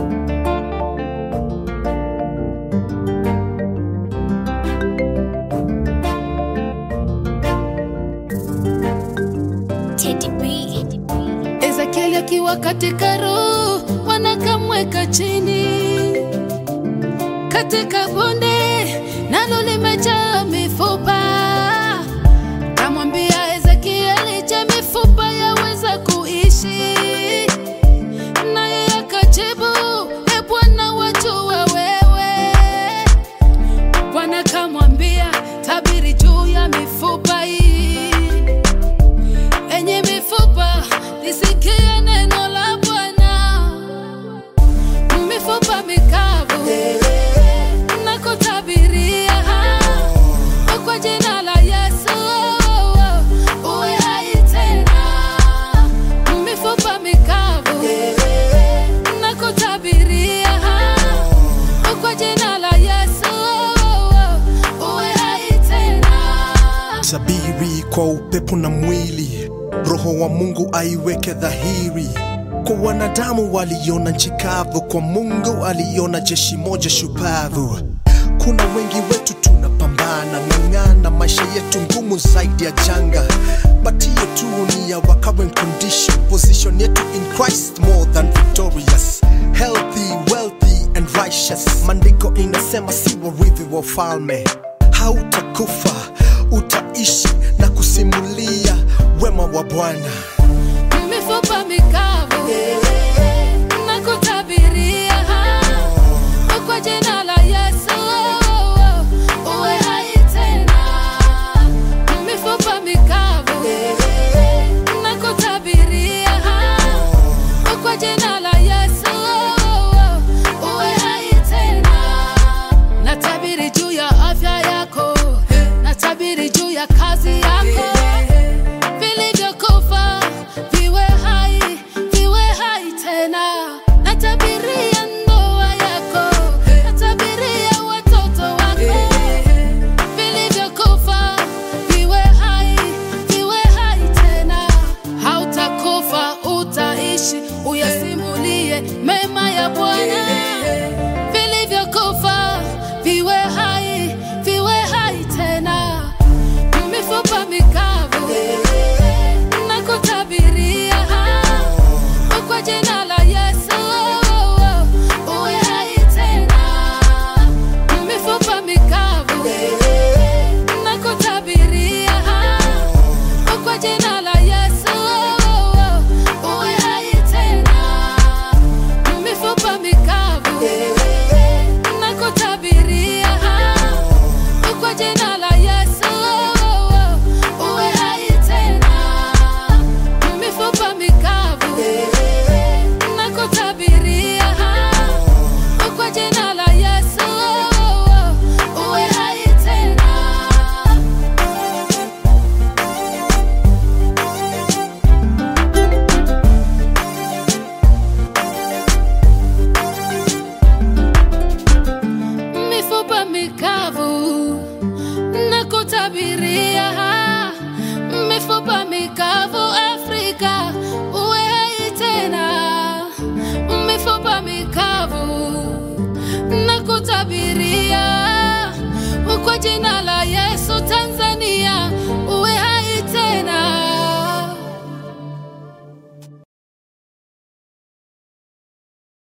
Teddy B. Ezekieli akiwa katika roho, wanakamweka chini katika bonde, nalo limejaa mifupa. Kamwambia Ezekieli, je, mifupa yaweza kuishi? Naye akajibu, e Bwana, wajua wewe. Bwana kamwambia, tabiri juu ya mifupa hii enye mifupa lisikie neno la Bwana. Mifupa mikavu na kutabiria kwa jina la Yesu uwe hai tena. Mifupa mikavu na kutabiria kwa jina la Yesu uwe hai tena. Sabiri kwa upepo na mwili, roho wa Mungu aiweke dhahiri. Kwa wanadamu waliona nchi kavu, kwa Mungu aliona jeshi moja shupavu. Kuna wengi wetu tunapambana, ng'ang'ana, maisha yetu ngumu zaidi ya janga, but hiyo tu ni ya our current condition. Position yetu in Christ more than victorious, healthy, wealthy and righteous. Maandiko inasema si warithi wa ufalme hautakufa utaishi na kusimulia wema wa Bwana. mifupa mikavu na kutabiria kwa jina la Yesu uwe hai tena. Mifupa mikavu na kutabiria kwa jina la Yesu uwe hai tena. Natabiri juu ya afya yako, natabiri juu ya kazi yako vilivyokufa viwe hai, viwe hai tena. Natabiria ndoa yako, natabiria watoto wako, vilivyokufa viwe hai, viwe hai tena. Hautakufa, utaishi, uyasimulie mema ya Bwana. Vilivyokufa viwe hai, viwe hai tena mifupa mikavu na kutabiria kwa jina la Yesu uwe hai tena. Mifupa mikavu na kutabiria kwa jina la Yesu uwe hai tena. Mifupa mikavu na kutabiria kwa jina la Yesu uwe hai tena. Mifupa mikavu na kutabiria kwa jina la Yesu uwe hai tena. mifupa mikavu na kutabiria mifupa mikavu Afrika uwe hai tena, mifupa mikavu na kutabiria kwa jina la Yesu Tanzania